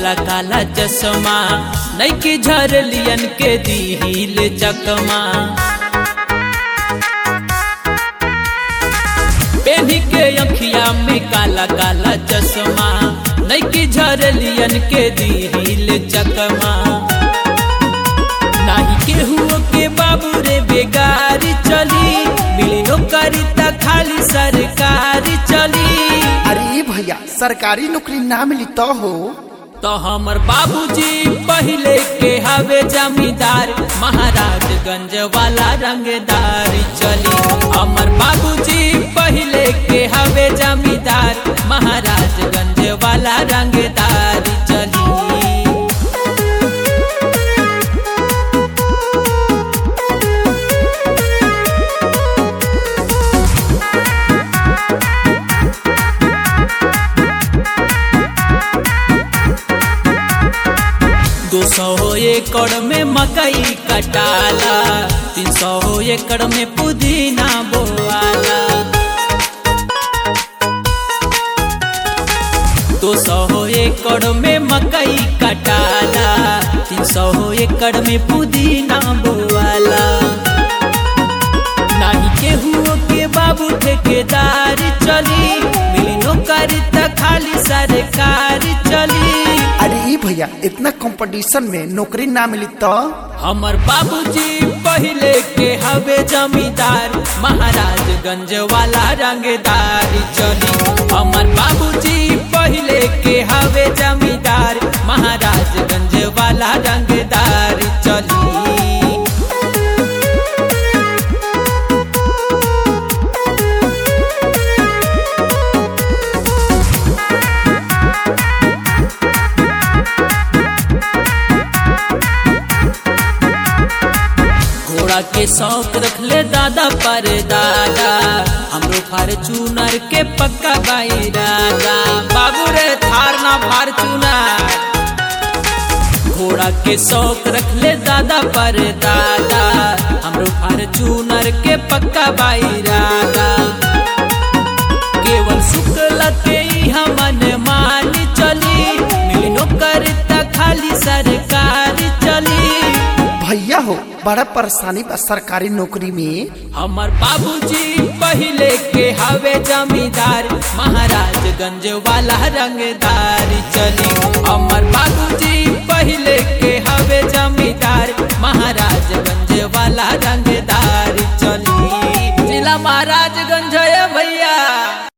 काला काला चश्मा नैके झरलियन के दिल चकमा पेनी के अखिया में काला काला चश्मा नैके झरलियन के दिल चकमा नाही केहू के बाबू रे बेगारी चली मिली नौकरी त खाली सरकारी चली अरे भैया सरकारी नौकरी ना मिली तो हो तो हमर बाबूजी पहले के हवे जमींदार महाराजगंज वाला रंगदारी चली हमर बाबूजी पहले के हवे जमींदार महाराजगंज वाला रंगदारी चली दो सौ एकड़ में मकई कटाला तीन सौ एकड़ में पुदीना बोआला दो सौ एकड़ में मकई कटाला तीन सौ एकड़ में पुदीना बोआला नाही केहू के बाबू ठेकेदारी चली मिली नौकरी त खाली सरकारी चली अरे ई भैया इतना कंपटीशन में नौकरी ना मिली तो हमर बाबूजी पहले के हवे जमींदार महाराजगंज वाला रंगदारी चली हमर बाबूजी पहले के हवे जमींदार महाराजगंज वाला रंगदारी चली घोड़ा के शौक रखले दादा पर दादा हमरो फार्चूनर के पक्का बाई राजा बाबू रे थार ना फार्चूनर घोड़ा के शौक रखले दादा पर दादा हमरो फार्चूनर के पक्का बाई राजा केवल शुक्ल के ही हमन मानी चली मिली नौकर त खाली सरकारी चली भैया हो बड़ा परेशानी बा सरकारी नौकरी में हमर बाबूजी पहले के हवे जमींदार महाराजगंज वाला रंगदारी चली हमर बाबूजी पहले के हवे जमींदार महाराजगंज वाला